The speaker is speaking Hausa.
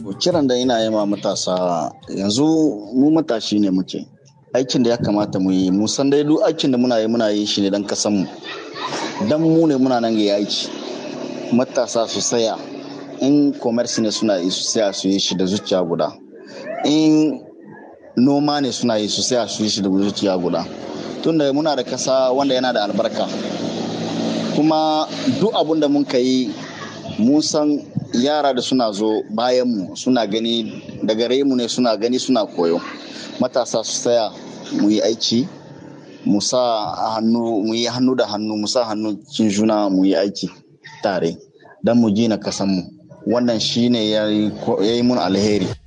kiran da ina yi ma matasa yanzu mu matashi ne muke aikin da ya kamata mu yi mu san dai duk aikin da muna yi muna yi shi ne dan kasan mu dan mu ne muna nan ga aiki matasa su saya in commerce ne suna yi su saya su yi shi da zuciya guda in noma ne suna yi su saya su yi shi da zuciya guda tunda muna da kasa wanda yana da albarka kuma duk abun da mun yi mun san yara da suna zo bayan mu suna gani daga mu ne suna gani suna koyo matasa su tsaya mu yi aiki mu sa hannu mu yi hannu da hannu mu sa hannu cin juna mu yi aiki tare don mu gina kasanmu wannan shine ya yi mun alheri